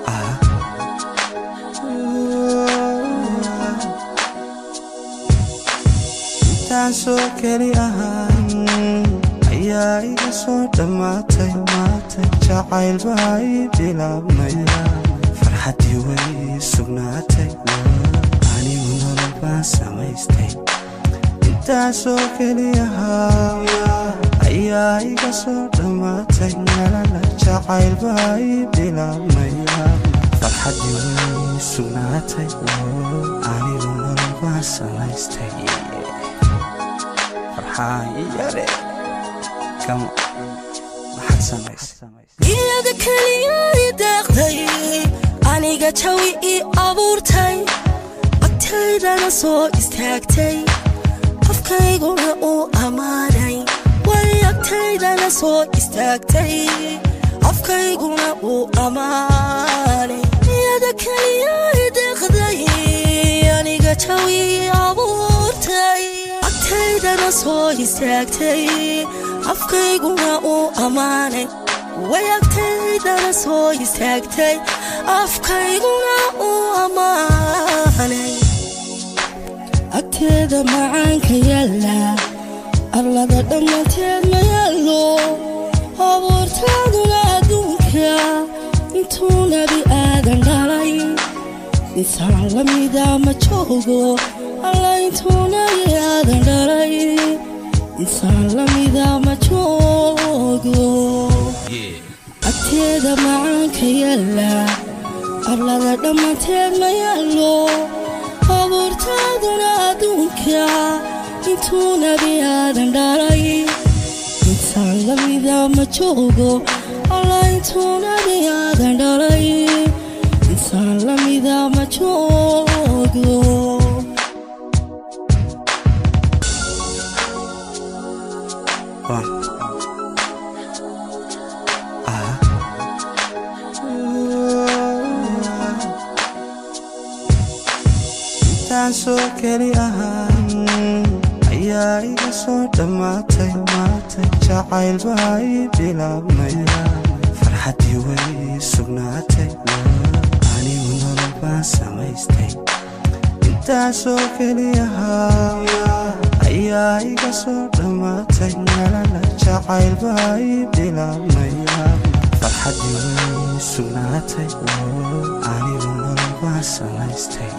intaasoo keli ahaan ayaa iga soo dhammaatay maata jacayl baa ii bilaabmaya farxaddii way sugnaatay anigu nolol baan samaystay intaasoo keli ahaa ayaa iga soo dhammaatay nolola jacayl baa ii bilaabmaya farxaddii way sugnaatay anigu nolol baan samaystay farxaayare kama maxaad samaysay iyada keliya i deeqday aniga jawi ii abuurtay agtaydana soo istaagtay qofkayguna uu ammaanay way agtaydana soo istaagtay qofkayguna uu ammaanay iyada keliya i deeqday aniga jawi ii abuurtay agtaydana soo istaagtay afkayguna uu ammaanay way agtaydana soo istaagtay afkayguna uu ammaanay agteeda macaanka yaalla arlada dhammaanteed ma yaallo abuurtaaduna adduunka intuu nebi aadan dhalay insaan la mida ma joogo alla intuu nebi aadan dhalay insaan la mida ma joogo agteeda macaanka yaalla arlada dhammaanteed ma yaallo abuurtaaduna adduunka intuu nebi aadan dhalay insaan la mida ma joogo alla intuu nebi aadan dhalay insaan la mida ma joogo One. Ah. intaasoo keli ahaan ayaa iga soo dhammaatay maata jacayl baa ii bilaabmaya farxaddii way sugnaatay anigu nolol baan samaystay intaasoo keli ahaa ayaa iga soo dhammaatay nolola jacayl baa ii bilaabmaya farxaddii way sugnaatay anigu nolol baan samaystay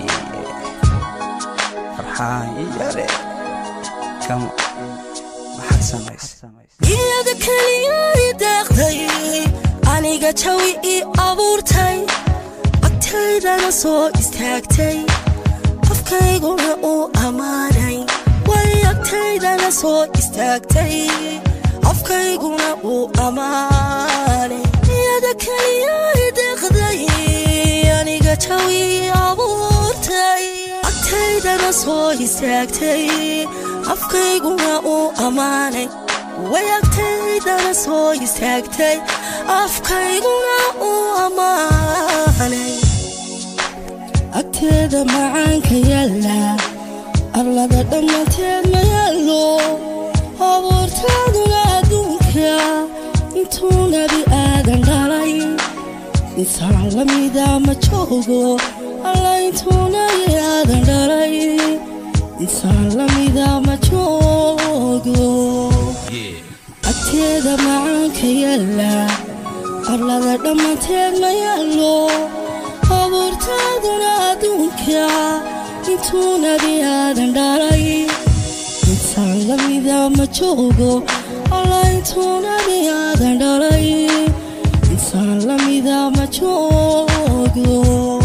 farxaayare kama maxaad samaysay iyada keliya i deeqday aniga jawi ii abuurtay agtaydana soo istaagtay qofkayguna uu ammaanay way agtaydana soo istaagtay qofkayguna uu ammaanay iyada keliya i deeqday aniga jawi ii abuurtay agtaydana soo istaagtay afkayguna uu ammaanay way agtaydana soo istaagtay afkayguna uu ammaanay agteeda macaanka yaalla arlada dhammaanteed ma yaallo abuurtaaduna adduunka intuu nebi aadan dhalay insaan la mida ma joogo alla intuu nebi aadan dhalay insaan la mida ma joogo agteeda macaanka yaalla arlada dhammaanteed ma yaallo abuurtaaduna adduunka intuu nebi aadan dhalay insaan la mida ma joogo alla intuu nebi aadan dhalay insaan la mida ma joogo